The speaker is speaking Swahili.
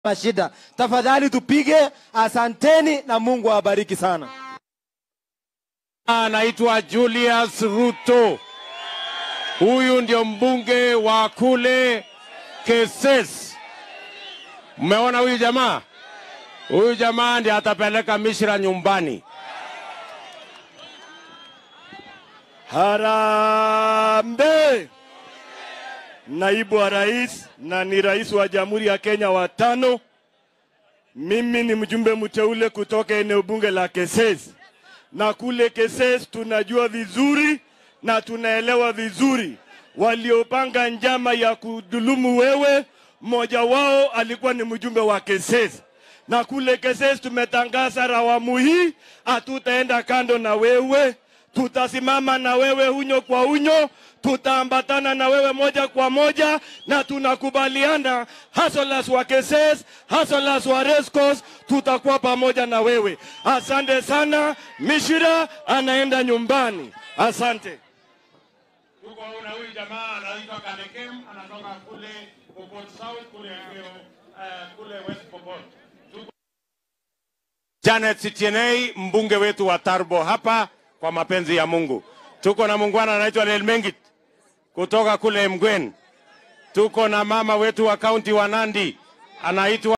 na shida. Tafadhali tupige. Asanteni na Mungu awabariki sana. Anaitwa Julius Ruto. Huyu ndio mbunge wa kule Keses. Mmeona huyu jamaa? Huyu jamaa ndiye atapeleka Mishra nyumbani. Harambe! Naibu wa rais na ni rais wa Jamhuri ya Kenya wa tano. Mimi ni mjumbe mteule kutoka eneo bunge la Keses, na kule Keses tunajua vizuri na tunaelewa vizuri waliopanga njama ya kudhulumu wewe. Mmoja wao alikuwa ni mjumbe wa Keses, na kule Keses tumetangaza rawamu hii hatutaenda kando na wewe tutasimama na wewe unyo kwa unyo, tutaambatana na wewe moja kwa moja, na tunakubaliana hasolas wa Keses, hasolas wa Rescos, tutakuwa pamoja na wewe. Asante sana. Mishira anaenda nyumbani. Asante. Tuko na huyu jamaa anaitwa Kanekem, anatoka kule Pokot South kule eneo uh, kule West Pokot. Tuko Janet Sitienei, mbunge wetu wa Tarbo hapa kwa mapenzi ya Mungu. Tuko na muungwana anaitwa Lelmengit kutoka kule Mgwen. Tuko na mama wetu wa kaunti wa Nandi anaitwa